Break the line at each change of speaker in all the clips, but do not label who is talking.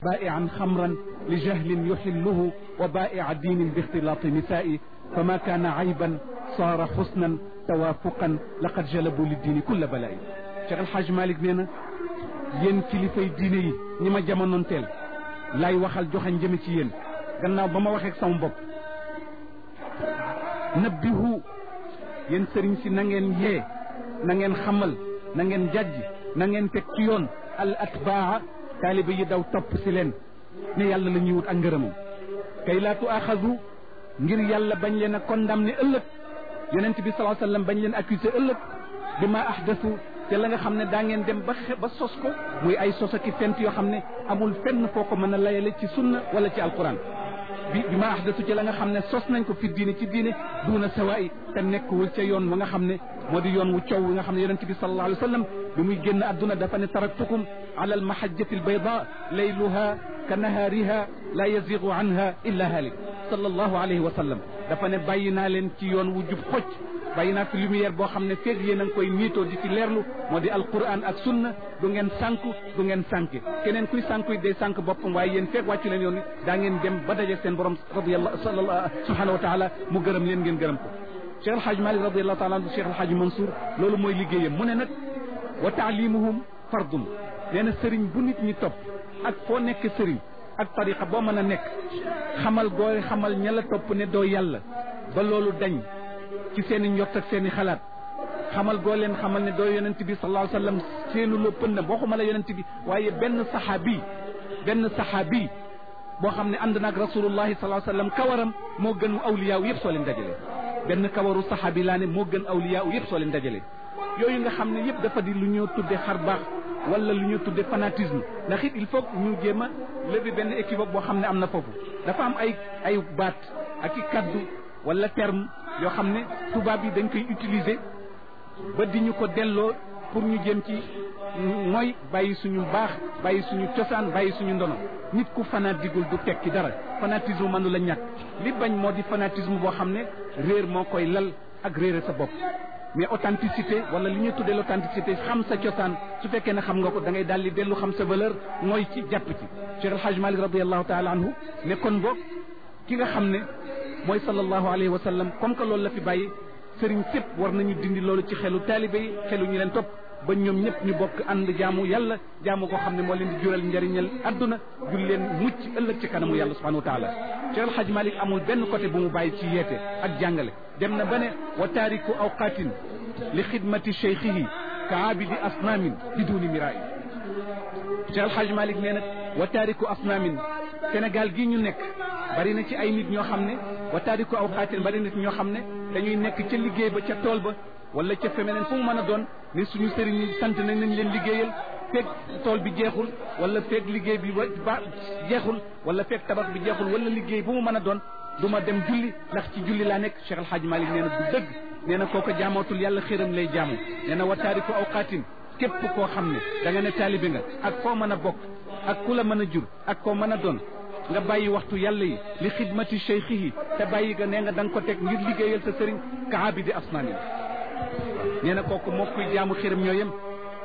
بائعا خمرا لجهل يحله وبائع دين باختلاط نساء فما كان عيبا صار حسنا توافقا لقد جلبوا للدين كل بلاء Cheikh El Hadj Malick nee na yéen kilifay diine yi ñi ma jamonoon teel laay waxal joxañ jëme ci yéen gannaaw ba ma waxee sama bopp nabbihu yéen sëriñ si na ngeen yee na ngeen xamal na ngeen jajj na ngeen teg ci yoon al atbaa taaliba yi daw topp si leen ne yàlla la ñuy wut ak ngërëmam kay laa tu axadu ngir yàlla bañ leen a condamné ëllëg yonent bi salaa sallam bañ leen accusé ëllëg bi ma ahdasu te la nga xam ne daa ngeen dem ba xe ba sos ko muy ay sos ak i fent yoo xam ne amul fenn foo ko mën a layale ci sunna wala ci alquran bi bi ma ahdasu ci la nga xam ne sos nañ ko fi diine ci diine duuna sawaay te nekkul ca yoon wa nga xam ne moo di yoon wu coow wi nga xam ne yonent bi sallallahu alayhi wa sallam bi muy génn adduna dafa ne taraktukum ala almahajjati albayda layluha ka nahaariha la yazigu anha illa halik sallallahu alayhi wa sallam dafa ne bàyyi naa leen ci yoon wu jub xocc bàyyi naa fi lumière boo xam ne feeg yéen a ngi koy niitoo di ci leerlu moo di alquran ak sunna du ngeen sànku du ngeen sànki keneen kuy sànku day sànk boppam waaye yéen feeg wàccu leen yoon ni daa ngeen dem ba daje seen borom radiyallahu sallallahu subhanahu wa taala mu gërëm leen ngeen gërëm ko Cheikh El Hadj Malick radiyallahu taala anhu Cheikh El Hadj Mansour loolu mooy liggéeyam mu ne nag wa taalimuhum fardun nee na sëriñ bu nit ñi topp ak foo nekk sëriñ ak tariqa boo mën a nekk xamal gooy xamal ña la topp ne doo yàlla ba loolu dañ ci seen i njort ak seen i xalaat xamal goo leen xamal ne doo yonent bi sallallahu alayhi wa sallam seenu la pënd waxuma la yonent bi waaye benn saxaabi benn saxaabi boo xam ne ànd naag rasulullahi sallallahu alayhi wa sallam kawaram moo gën awliyaaw yëpp soo leen dajale benn kawaru saxaabi laa ne moo gën awliyaaw yëpp soo leen dajale yooyu nga xam ne yëpp dafa di lu ñoo tudde xar baax wala lu ñu tudde fanatisme ndax it il faut ñu jéem a lever benn équivoque boo xam ne am na foofu dafa am ay ay baat ak i kaddu wala terme yoo xam ne tubaab yi dañ koy utiliser ba di ñu ko delloo pour ñu jëm ci mooy bàyyi suñu baax bàyyi suñu cosaan bàyyi suñu ndono nit ku fanatigul du tekki dara fanatisme mënu la ñàkk li bañ moo di fanatisme boo xam ne réer moo koy lal ak réere sa bopp mais authenticité wala li ñuy tuddee l'authenticité xam sa cosaan su fekkee ne xam nga ko da ngay daal di dellu xam sa valeur mooy ci jàpp ci Cheikh El Hadj Malick radiallahu taala anhu ne kon boog ki nga xam ne mooy sallallahu alayhi wa sallam comme que loolu la fi bàyyi sëriñ sépp war nañu dindi loolu ci xelu taalibe yi xelu ñu leen topp ba ñoom ñëpp ñu bokk ànd jaamu yàlla jaamu koo xam ne moo leen di jural njariñal adduna jul leen mucc ëllëg ci kanamu yàlla subhanahu wa taala Cheikh El Hadj Malick amul benn côté bu mu bàyyi ci yeete ak jàngale dem na ba ne wa taariku awqaatin li xidmati cheikhihi ka abidi asnaamin biduni miraay Cheikh El Hadj Malick nee na wa taariku asnaamin Sénégal gii ñu nekk bari na ci ay nit ñoo xam ne wa taariku awqaatin bari na ci ñoo xam ne dañuy nekk ca liggéey ba ca tool ba wala ca femeneen fu mu mën a doon ne suñu sëriñ yi sant nañ nañ leen liggéeyal fekk tool bi jeexul wala fekk liggéey bi ba jeexul wala fekk tabax bi jeexul wala liggéey bu mu mën a doon du ma dem julli ndax ci julli laa nekk Cheikh El Hadj Malick nee na du dëgg nee na kooko jaamootul yàlla xiram lay jaamu nee na wa taariku awqaatin képp koo xam ne da nga ne taalibe nga ak foo mën a bokk ak ku la mën a jur ak koo mën a doon nga bàyyi waxtu yàlla yi li xidmati cheikhihi te bàyyi nga nee nga da nga ko teg ngir liggéeyal sa sëriñ ka abidi asnaani nee na kooku moo kuy jaamu xiram ñoo yem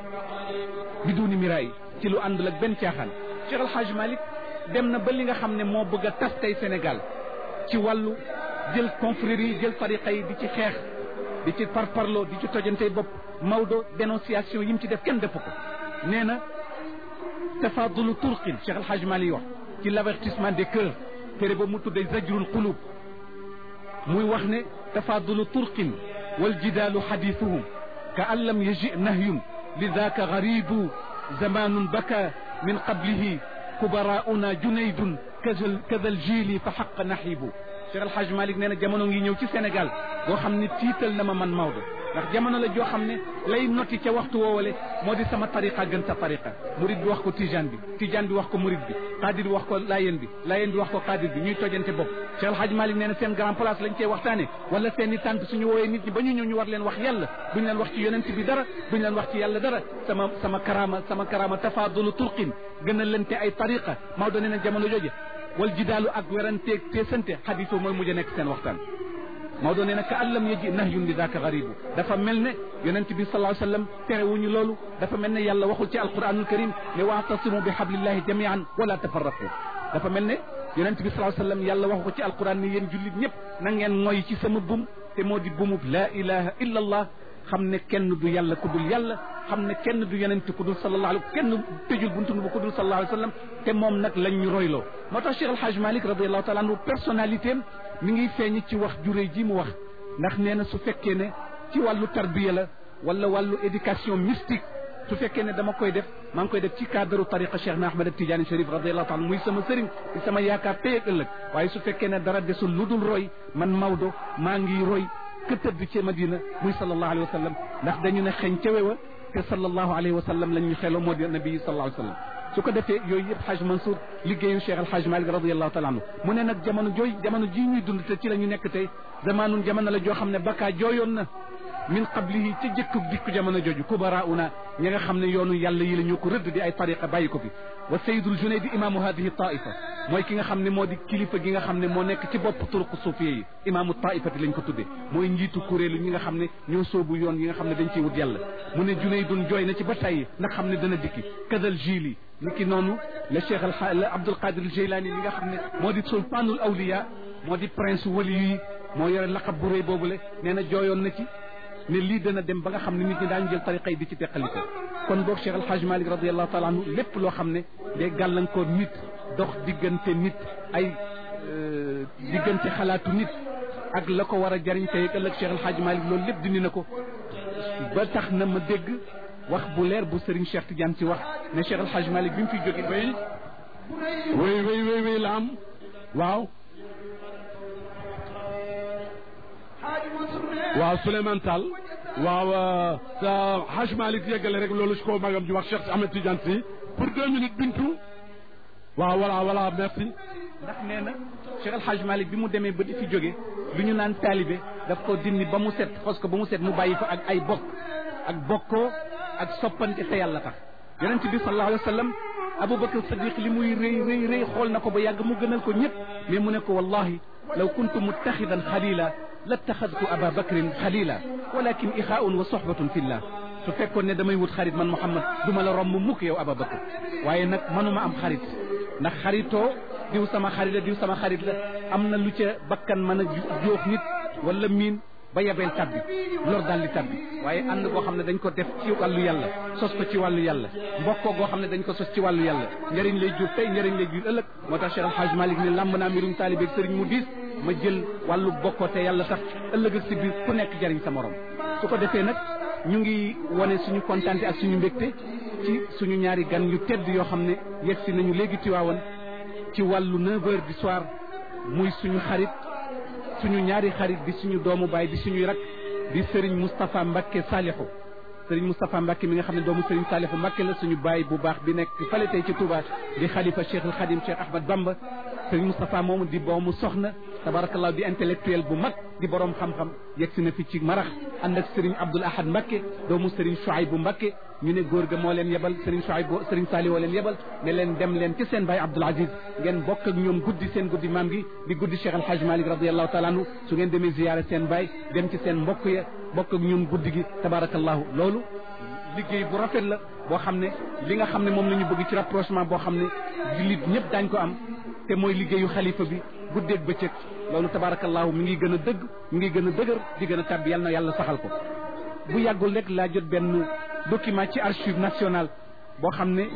biduni miraay ci lu àndul ak benn caaxaan Cheikh El Hadj Malick dem na ba li nga xam ne moo bëgg a tas tey Sénégal ci wàllu jël confrérie yi jël tariqa yi di ci xeex di ci parparloo di ci tojantey bopp Maodo dénonciation yi mu ci def kenn defu ko nee na tafadulu turqin Cheikh El Hadj Malick wax ci l'avertissement des cœurs tere ba mu tuddee zajrul qulub muy wax ne tafadulu turqin wal jidaalu xadiisuhum ka an lam yaji nahyun lidaka garibu zamanun baka min qablihi kubarauna junaydun kada aljili fa xaq naxibu Cheikh El Hadj Malick nee na jamono ngi ñëw ci Sénégal boo xam ne tiital na ma man Maodo ndax jamono la joo xam ne lay noti ca waxtu woowale moo di sama tariqa gën sa tariqa murid bi wax ko tijaan bi tijaan bi wax ko murid bi qadir bi wax ko layen bi layen bi wax ko qadir bi ñuy tojante bopp Cheikh El Hadj Malick nee na seen grand place lañ cey waxtaane wala seen i tànt suñu woowee nit ñi ba ñu ñëw ñu war leen wax yàlla duñ leen wax ci yonent bi dara duñ leen wax ci yàlla dara sama sama karama sama karama tafadulu turqin gën a lente ay tariqa Maodo nee na jamono jooje wal jidaalu ak weranteeg teesante xadiso mooy mujj a nekk seen waxtaan Maodo nee na ka allam yaji nahyun li daaka garibu dafa mel ne yonent bi sallallahu alayhi wa sallam terewuñu loolu dafa mel ne yàlla waxul ci alquranul karim ne waatasimu bi hablillahi jamian wala tafarraqu dafa mel ne yonent bi sallallahu alayhi wa sallam yàlla waxu ko ci alquran ne yéen jullit ñëpp na ngeen ngoy ci sama bum te moo di bumub la ilaha illa allah xam ne kenn du yàlla ku dul yàlla xam ne kenn du yonent ku dul sallallahu alayhi kenn tëjul buntu bu ku dul sallallahu alayhi wa sallam te moom nag lañ ñu royloo moo tax Cheikh El Hadj Malick radiallahu taala anhu personnalité am mi ngi feeñ ci wax juré ji mu wax ndax nee na su fekkee ne ci wàllu tarbiya la wala wàllu éducation mystique su fekkee ne dama koy def maa ngi koy def ci cadre tariqa Cheikh na Ahmed Tidiane Chérif radiallahu taala muy sama sëriñ di sama yaakaar tey ak ëllëg waaye su fekkee ne dara desul lu dul roy man Maodo maa ngi roy ka tëdd ci Madina muy sallallahu alayhi wa sallam ndax dañu ne xeñ ca wewa te sallallahu alayhi wa sallam lañ ñu xeloo moo di nabi sallallahu alayhi wa sallam su ko defee yooyu yëpp Haj Mansour liggéeyu Cheikh Al Haj Malick radiallahu taala anhu mu ne nag jamono jooy jamono ji ñuy dund te ci la ñu nekk tey zamaanun jamono la joo xam ne bakkaa jooyoon na min qablihi ca jëkku dikku jamono jooju kubarauna ñi nga xam ne yoonu yàlla yi la ñoo ko rëdd di ay tariqa bàyyi ko fi wa sayidul junaydi imaamu hadihi taifa mooy ki nga xam ne moo di kilifa gi nga xam ne moo nekk ci bopp turuq suufiya yi imaamu taifati lañ ko tudde mooy njiitu kuréelu ñi nga xam ne ñoo soobu yoon yi nga xam ne dañ ciy wut yàlla mu ne junaydun jooy na ci ba tey ndax xam ne dana dikki kadal jili ni ki noonu le cheikh al abdul qadir al jilani li nga xam ne moo di sultanul awliya moo di prince wali yi moo yore laqab bu rëy boobule nee na jooyoon na ci ne lii dana dem ba nga xam ne nit ñi daañu jël tariqa yi di ci teqaliko kon boog Cheikh El Hadj Malick radiallahu taala anhu lépp loo xam ne day gàllankoor nit dox diggante nit ay diggante xalaatu nit ak la ko war a jariñ tey ëllëg Cheikh El Hadj Malick loolu lépp dindi na ko ba tax na ma dégg wax bu leer bu Serigne Cheikh Tidiane ci wax ne Cheikh El Hadj Malick bi mu fiy jóge
wéy wéy wéy wéy wéy la am waaw waaw Souleymane Tall waaw sa Haj Malick yeggale rek loolu si ko magam ji wax Cheikh Ahmed Tidiane si pour deux minutes bintu waaw voilà voilà merci
ndax nee na Cheikh El Hadj Malick bi mu demee ba di fi jóge lu ñu naan taalibe daf ko dindi ba mu set xos ko ba mu set mu bàyyi fa ak ay bokk ak bokkoo ak soppante te yàlla tax yonent bi sallallahu alayhi wa sallam Aboubacar Sadiq li muy rëy rëy rëy xool na ko ba yàgg mu gënal ko ñëpp mais mu ne ko wallahi law kuntu muttaxidan xalila lattaxadtu aba bakrin xalila walakin ixaaun wa soxbatun fillah su fekkoon ne damay wut xarit man Muhammad du ma la romb mukk yow aba bakar waaye nag manuma am xarit ndax xaritoo diw sama xarit la diw sama xarit la am na lu ca bakkan mën a joox nit wala miin ba yebeel tabbi lor daal di tabbi waaye ànd goo xam ne dañ ko def ci wàllu yàlla sos ko ci wàllu yàlla mbokkoo goo xam ne dañ ko sos ci wàllu yàlla njëriñ lay jur tey njëriñ lay jur ëllëg moo tax Cheikh El Hadj Malick ne làmb naa mbirum taalibeeg sëriñ mu diis ma jël wàllu bokkoo te yàlla tax ëllëg ak si biir ku nekk jëriñ sa morom su ko defee nag ñu ngi wane suñu kontaante ak suñu mbégte ci suñu ñaari gan yu tedd yoo xam ne yegg si nañu léegi Tiwaawan ci wàllu 9 heures du soir muy suñu xarit suñu ñaari xarit di suñu doomu baay di suñuy rak di Serigne Moustapha Mbacke Salihu Serigne Moustapha Mbacke mi nga xam ne doomu Serigne Salihu Mbacke la suñu baay bu baax bi nekk fale tey ci Touba di xalifa Cheikh al Khadim Cheikh Ahmad Bamba Serigne Moustapha moomu di boomu soxna tabarakallah di intellectuel bu mag di borom xam-xam yegg si na fi ci marax ànd ak Serigne Abdoul Ahad Mbacke doomu Serigne Chouaïbou Mbacke ñu ne góor ga moo leen yebal Serigne Chouaïbou Serigne Salihu leen yebal ne leen dem leen ci seen baay Abdoul Aziz ngeen bokk ak ñoom guddi seen guddi maam gi di guddi Cheikh El Hadj Malick radiallahu taala anhu su ngeen demee ziyaare seen baay dem ci seen mbokk ya bokk ak ñoom guddi gi tabarakallahu loolu liggéey bu rafet la boo xam ne li nga xam ne moom la ñu bëgg ci rapprochement boo xam ne jullit ñëpp daañ ko am te mooy liggéeyu xalifa bi guddeeg bëccëg loolu tabarakallahu mi ngi gën a dëgg mi ngi gën a dëgër di gën a tàbbi yàlla na yàlla saxal ko bu yàggul rek laa jot benn document ci archive nationale boo xam ne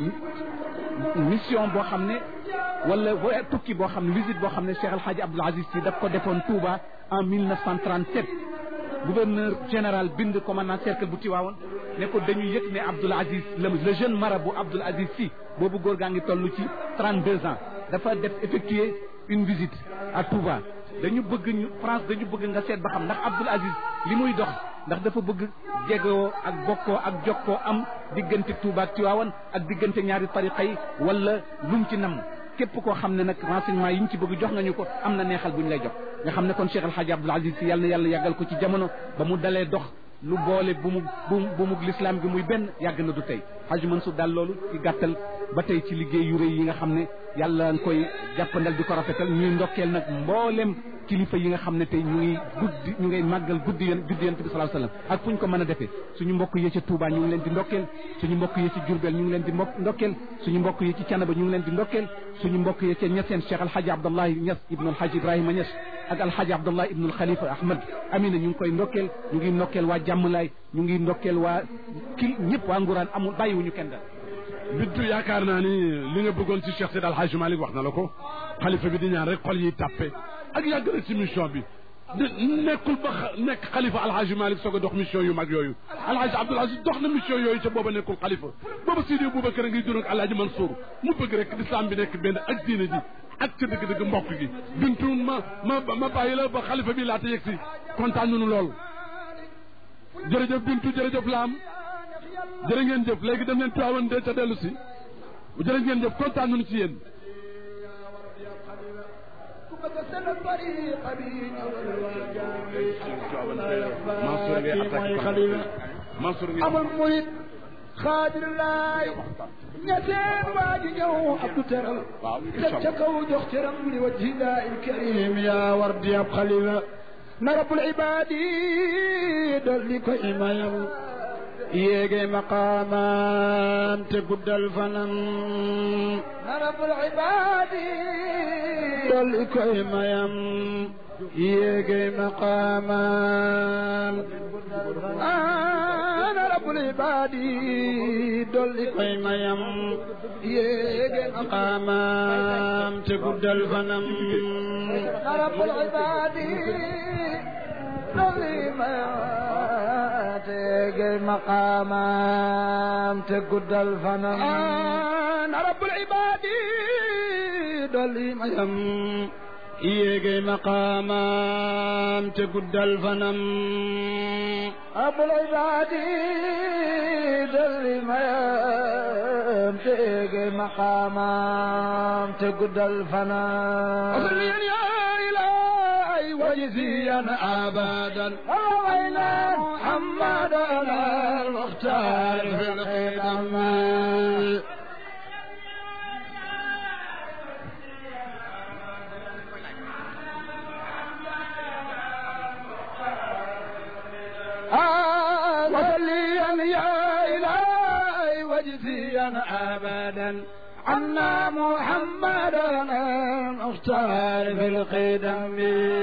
mission boo xam ne wala tukki boo xam ne visite boo xam ne Cheikh El Hadj Abdoul Aziz Sy daf ko defoon Touba en 1937 gouverneur général bind commandant cercle bu Tiwaawoon ne ko dañu yëg ne Abdoul Aziz le jeune marabout Abdoul Aziz Sy boobu góor gaa ngi toll ci 32 ans dafa def effectuer une visite à Touba dañu bëgg ñu France dañu bëgg nga seet ba xam ndax Abdoul Aziz li muy dox ndax dafa bëgg jegoo ak bokkoo ak jokkoo am diggante Touba ak Tiwaawan ak diggante ñaari tariqa yi wala lum ci nam képp koo xam ne nag renseignement yi ñu ci bëgg jox nga ñu ko am na neexal bu ñu lay jox nga xam ne kon Cheikh El Hadj Abdoul Aziz Sy yàlla na yàlla yàggal ko ci jamono ba mu dalee dox lu boole bu mu bu mu lislaam gi muy benn yàgg na du tey Haj Mansour daal loolu ci gàttal ba tey ci liggéey yu rëy yi nga xam ne yàlla nga koy jàppandal di ko rafetal ñuy ndokkeel nag mboolem kilifa yi nga xam ne tey ñu ngi guddi ñu ngay màggal guddi yéen guddi yéen bi sallallahu alayhi wasallam ak fu ñu ko mën a defee suñu mbokk yi ci Touba ñu ngi leen di ndokkeel suñu mbokk yi ci Diourbel ñu ngi leen di mbokk ndokkeel suñu mbokk yi ci Canaba ñu ngi leen di ndokkeel suñu mbokk yi ci Niassène Cheikh Alhaji Abdallahi Niass ibnu Alhaji Ibrahima Niass ak Alhaji Abdallah ibnu Khalifa Ahmad Amina ñu ngi koy ndokkeel ñu ngi ndokkeel waa Jàmmalaay ñu ngi ndokkeel waa kii ñëpp waa Nguraan amul bàyyiwuñu kenn daal
bintu yaakaar naa ni li nga bëggoon ci Cheikh Seydi El Hadji Malick wax na la ko xalifa bi di ñaan rek xol yi tàppe ak yàgg na ci mission bi de nekkul ba nekk xalifa El Hadji Malick soog a dox mission yu mag yooyu El Hadji Abdoul Aziz dox na mission yooyu ca booba nekkul xalifa booba Sidi Boubacar a ngi dund ak El Hadji Mansour mu bëgg rek l'islam bi nekk benn ak diine ji ak ca dëgg-dëgg mbokk gi bintu ma ma ma bàyyi la ba xalifa bi laata yegg si kontaan nañu lool jërëjëf bintu jërëjëf laam jërë ngeen jëf léegi dem leen tuwaawan de ca dellu si jërë ngeen jëf kontaan nañu ci yéen
amul murit xaadir laay ñeseen waa ji ñëw abdu teral teg ca kaw jox cëram li wajhi daa il karim yaa war di ab xalifa na rabbul ibaadi dolli ko imayam yéege maqaamam te guddal fanam na rabbul ibaadi dolli ko imayam yéege maqaamam ana rabbul ibaadi dolli ko imayam yéege maqaamam te guddal fanam na rabbul ibaadi dolli teege maqaamam te guddal fanam ana rabbul ibaadi dolli mayam yéege maqaamam te guddal fanam rabbul ibaadi dolli mayam te yéege maqaamam te guddal fanam وجزيا ابدا روينا محمدنا المختار في القدم وصليا يا الهي وجزيا ابدا عنا محمدا المختار في القدم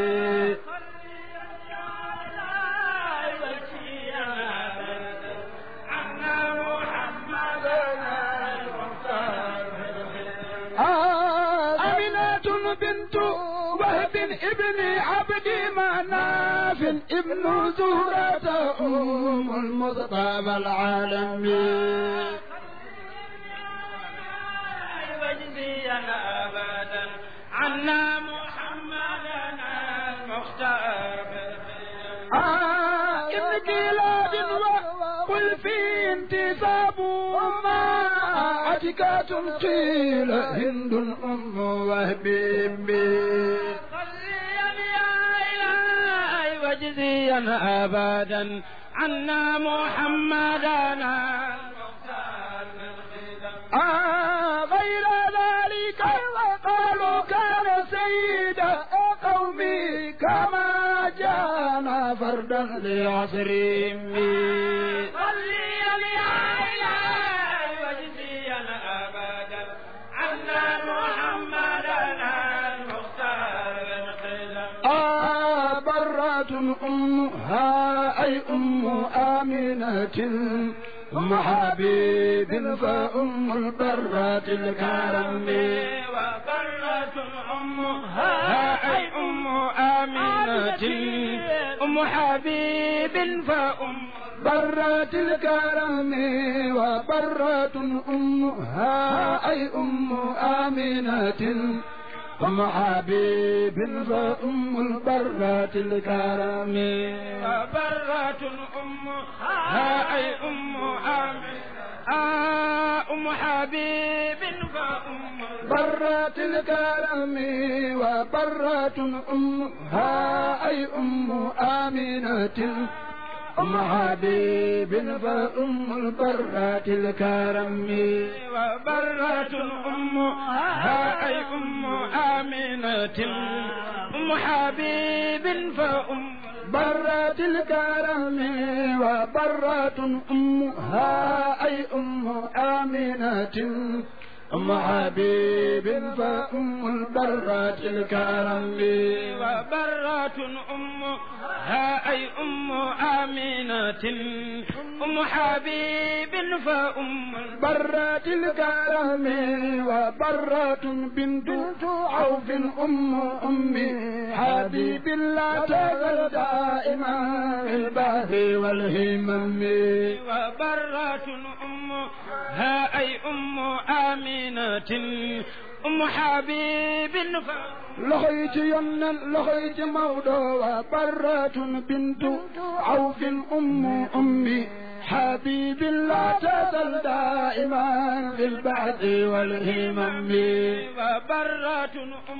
أمينة بنت وهب ابن عبد مناف ابن زهرة أم المصطفى العالمين
أبدا عنا محمدنا المختار
آه ابن كلاب وقل في انتساب ما عتكات قيل هند أم وهب
صليا يا إلهي وجزيا أبدا عنا محمدنا المختار
آه غير ذلك وقالوا كان سيد قومي كما جانا فردا لعصرهم
صليا يا إلهي وجزيا أبدا عنا محمدنا المختار
آه برة أمها أي أم آمنة أم حبيب فأم البرات الكرم
وبرة أمها أي أم آمنة أم حبيب فأم
برات الكرم وبرة أمها أي أم آمنة أم حبيب فأم البرات الكرم
وبرة أمها أي أم آمنة آه أم حبيب فأم
برات الكرم وبرة أمها أي أم آمنة أم حبيب فأم البرات الكرم
وبرة أمها أي أم آمنة أم حبيب فأم
برات الكرم وبرة أمها أي أم آمنة أم حبيب فأم البرات الكرم
وبرة أمها أي أم آمنة أم حبيب فأم
برات الكرم وبرة بنت عوف أم أمي حبيب لا تزل دائما في البحث والهمم
وبرة أمها أي أم آمنة أم حبيب
لخيت يمنا لخيت مودو وبرة بنت عوف أم أمي حبيب لا تزل دائما في البعث والهمم
وبرة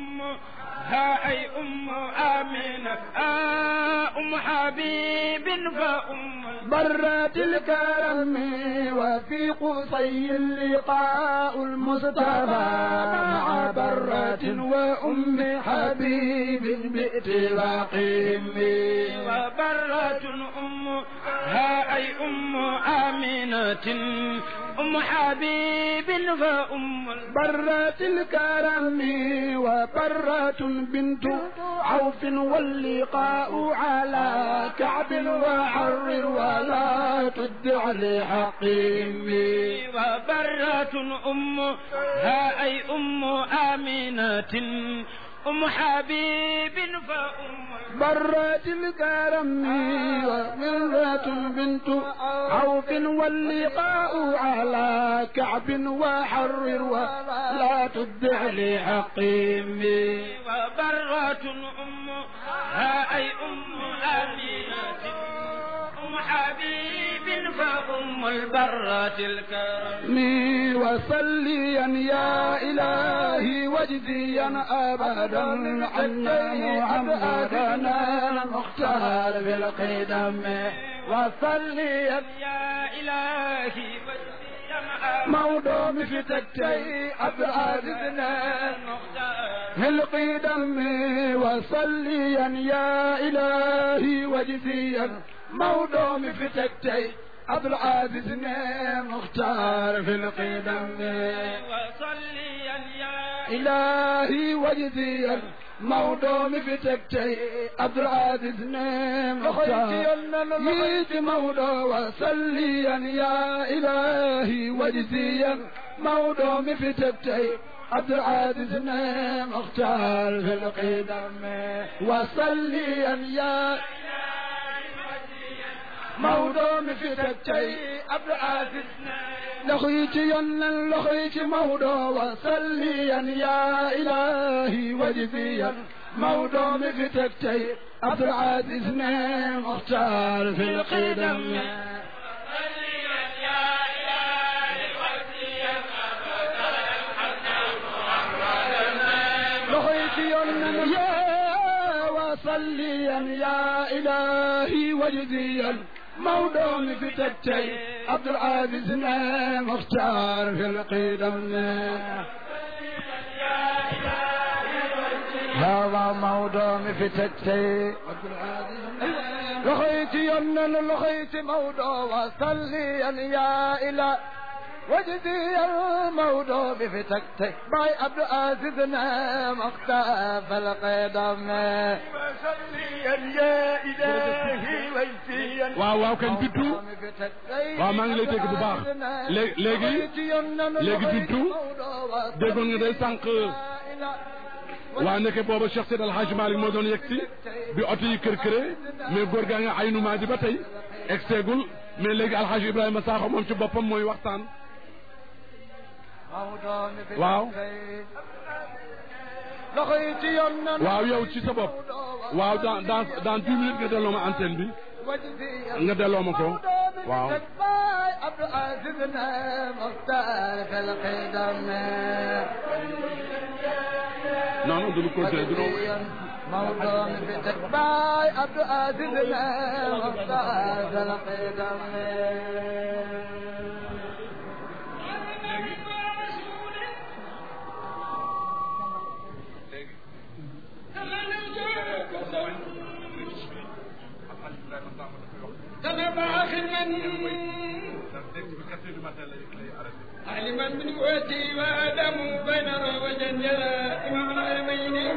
أمها أي أم آمنة آه أم حبيب فأم
برات الكرم وفي قصي اللقاء المصطفى مع برة وأم حبيب باتفاقهم
وبرة أمها أي أم آمنة أم حبيب فأم
برات الكرم وبرة بنت عوف واللقاء على كعب وعر ولا تدع لحقهم
وبرة أمها أي أم آمنة أم حبيب فأم
برات الكرم ومرة بنت عوف واللقاء على كعب وحر ولا تدع لحقهم
وبرة أمها أي أم آمنة أم حبيب فأم البرة الكرم
وصليا يا إلهي واجزيا أبدا عنا محمدنا المختار في القدم وصليا
يا إلهي
موضوع في تكتي أبعادنا في القدم وصليا يا إلهي واجزيا موضوع في تكتي عبد العزيز مختار في القدم
وصليا يا
إلهي وجزيا موضوع في تكتي عبد العزيز مختار يجي موضوع وصليا يا إلهي وجزيا موضوع في تكتي عبد العزيز مختار في القدم وصليا يا موضوع في تكتي عبد العزيز لخيت ينا لخيت موضوع وصليا يا إلهي وجزيا موضوع في تكتي عبد العزيز مختار في القدم لخيت ينا يا وصليا يا إلهي وجزيا موضوع في تكتي عبد العزيز مختار في القدم هذا موضوع في تكتي لخيت يمنا لخيت موضوع وصليا يا إله وجدي الموضوع بفتكتي باي عبد العزيز مختار في القدم وصليا يا إلهي وجدي
waaw waaw kañ bittu waaw maa ngi lay dégg bu baax léegi léegi léegi bittu déggoon nga day sànq waa ndeke booba Cheikh Seydi El Hadji Malick moo doon yegg si bi oto yi kër këree mais góor gaa nga ay numaa di ba tey egg seegul mais léegi El Hadji Ibrahima Sakho moom ci boppam mooy waxtaan waaw waaw yow ci sa bopp waaw dans dans dans dix minutes nga delloo ma antenne bi nga delloo ma ko waaw
عبد العزيز مختار في القدم
non non duñu continuer duñu
موضوع في تتباع عبد عزيزنا وفاز القدم
تنبع خدما علما من قوتي وادم بين وجنجلا امام العالمين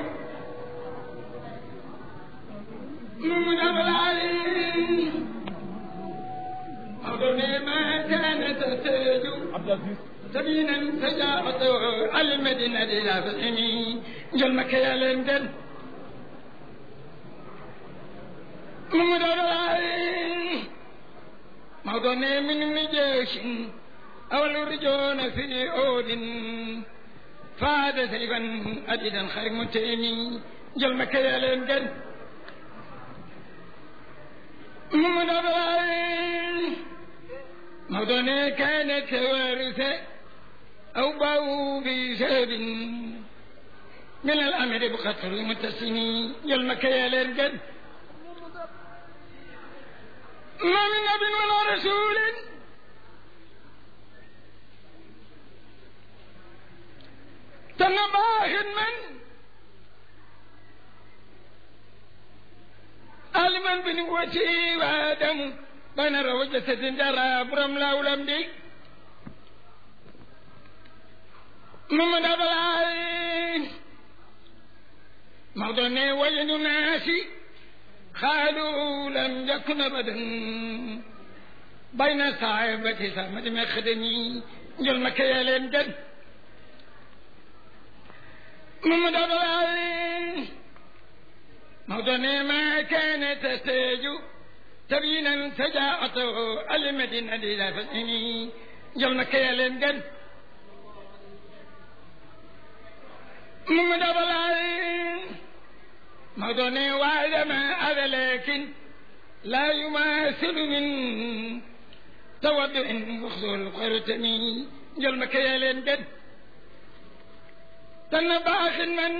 من العلي أظن ما كان تحتاج سبينا فجاءت المدينة إلى فهمي جل مكة يا لندن من العلي موضوع من نجاش أو الرجون في عود فاد سيفا أديدا خارج متيني جل مكة يا لندن من أبراهيم موضوع كانت وارثة أو باو بسبب من الأمر بخطر متسمي جل مكة يا لندن ما من نبي ولا رسول تنباه من علما بنوتي وآدم بنا روجة جرى برم لا ولم دي محمد أبلاي موضوع وجد ناسي قالوا لم يكن أبدا بين صاحبة سامد مخدني جل مكة لندن محمد أبلاي موضوع ما كان تستيج تبينا سجاعته المدينة إلى فتحني جل مكة لندن محمد أبلاي موضوع وعد ما هذا لكن لا يماثل من تودع وخذول القرتمي جل مكة لندن تنبع من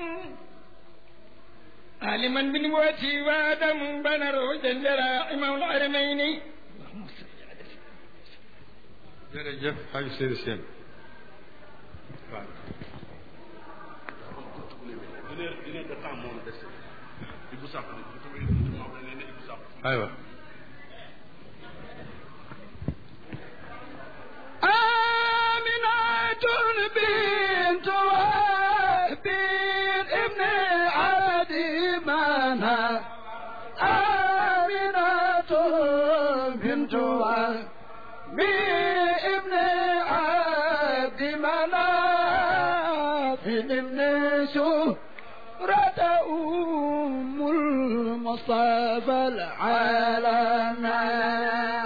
عالما بنبوتي وادم بنر جنجرا امام الحرمين
jërëjëf xaj Sëriñ Seen aywa
آمنة بنت وهب ابن عدي منها آمنة بنت وهب ابن عبد مناف ابن سهرة أم المصطفى العالمين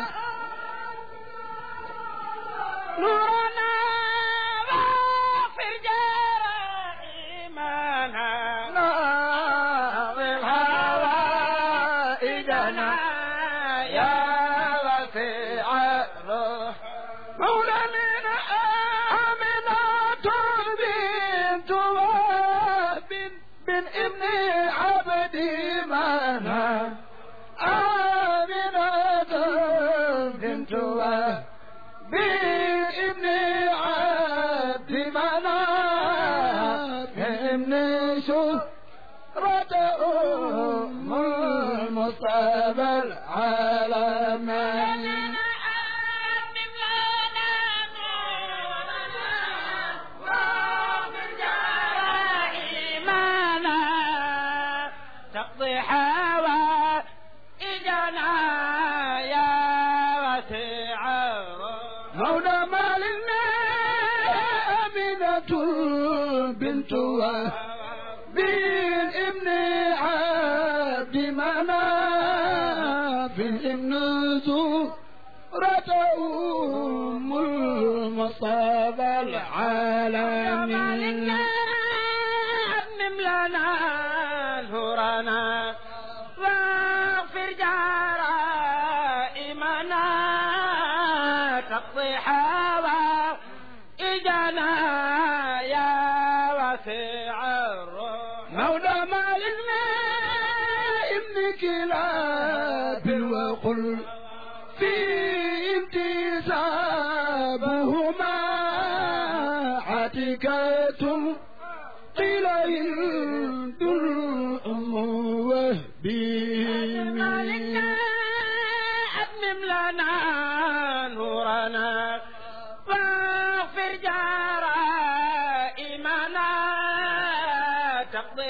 نورنا واغفر جرائمنا
ناظر هوائجنا يا وسيع الروح مولانا آمنة بنت وهب بن ابن عبد منها آمنة بنت وهب بابن عبد مناف ابن شهرة أم المصطفى العالمين
تقضي حوائجنا يا وسيع
مولى مالنا أمينة بنت وهب بن ابن عبد مناف ابن زهرة أم المصطفى العالمين
أمم لنا الهرانا واغفر جرائمنا تقضي حوائجنا يا وسيع الروح
مولى مالنا وقل في انتسابهما عتكة قيل هند الأم وهبي
أتمم لنا نورنا واغفر جرائمنا تقضي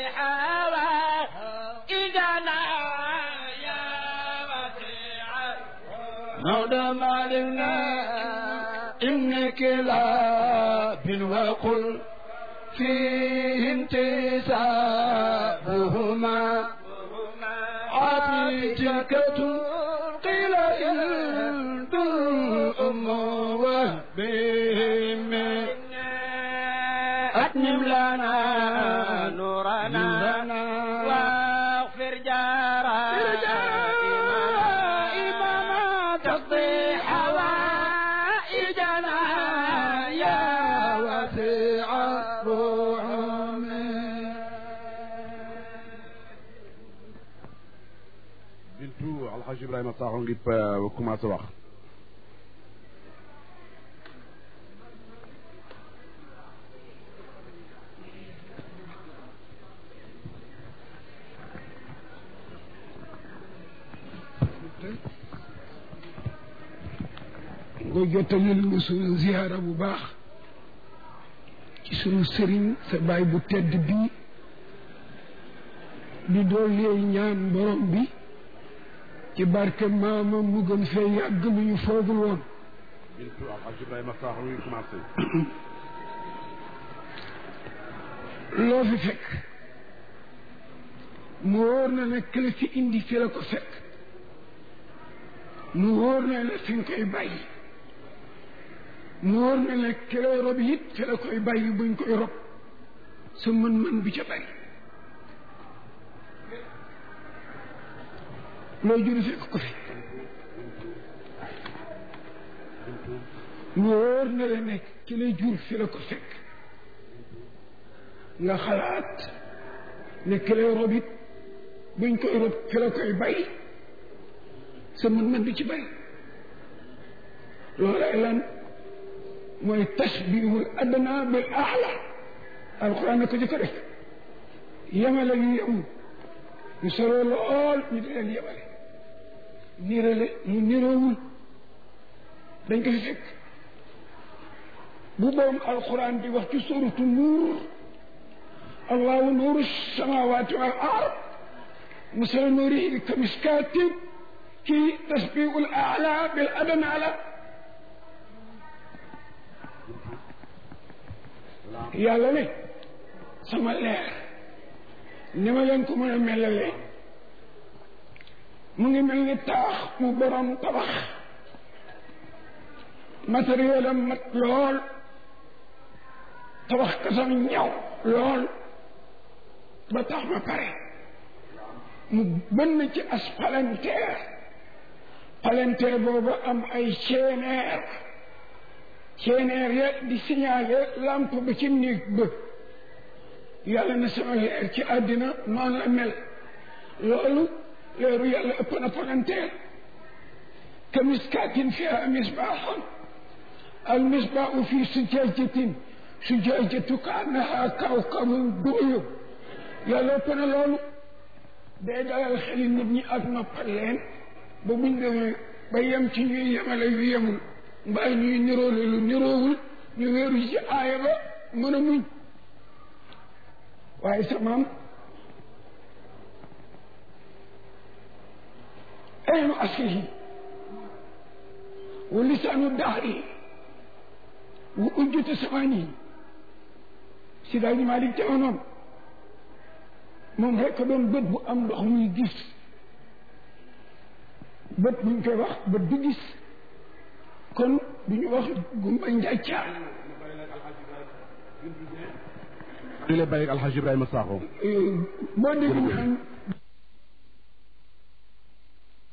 حوائجنا يا وسيع
مولى مالنا إنك لا وقل فيه انتسابهما عتيكة قيل إن الأم وهبهم أتمم لنا
نورنا
نورنا
واغفر جرائمنا تقضي حوائجنا
يا وسيع الرحم
bintu alxaji ibrahima saaxo ngi commencé wax
nga jottalil nu sunu ziyaara bu baax ci sunu sëriñ sa baay bu tedd bii di doolee ñaan borom bi ci barke maama mu gën fee yàgg lu ñu foogul woon
bintu alxaji ibrahima saaxo ngi commencé
loo fi fekk mu wóor na ne kële fi indi fi la ko fekk mu wóor na ne fi nga koy bàyyi mu wóor na ne kële rob it fi la koy bàyyi buñ koy rob sa mën-mën bi ca bari loo jur fekk ko fi mu wóor na la ne ki lay jur fi la ko fekk nga xalaat ne ki lay rob it buñ koy rob fi la koy bàyyi sa mën-mën bi ci bari loolay lan mooy tasbihul adna bil aala alquran na ko jëkk a def yemale yu yemul ñu soroo lool ñu di leen yemale nirale mu niroowul dañ ko fi fekk bu boom alquran di wax ci suratu nuur allahu nuuru samawati wal ard مثل نوره كمشكاة كي تشبيه الأعلى بالأدنى على yàlla ne sama leer ni ma leen ko mën a melale mu ngi mel ni taax mu borom tabax matériel am mat lool tabax kasam ñaw lool ba tax ma pare mu bënn ci as palanteer palanteer boobu am ay ceeneer ceeneer ya di signalé lampe ba ci néeg ba yàlla na sama leer ci àddina noonu la mel loolu leeru yàlla ëpp na palanteer ka miskaatin fiha misbaaxun al misbaaxu fi sujaajatin sujaajatu kaannaha kawkabun duruyub yàlla ëpp na loolu day dalal xeli nit ñi ak noppal leen ba buñ demee ba yem ci ñuy yemale yu yemul mbaa ñuy niroole lu niroowul ñu wéeru ci aaya ba mën a muñ waaye sa maam aynu aslihi wa lisaanu daari wa ujjata samaani si daal ñu maa di jamonoom moom rekk doon bët bu am ndox muy gis bët buñ koy wax bët du gis kon du ñu wax gumba njàccaar
di lay bàyyi alxaji ibrahima saaxo
boo dégg naan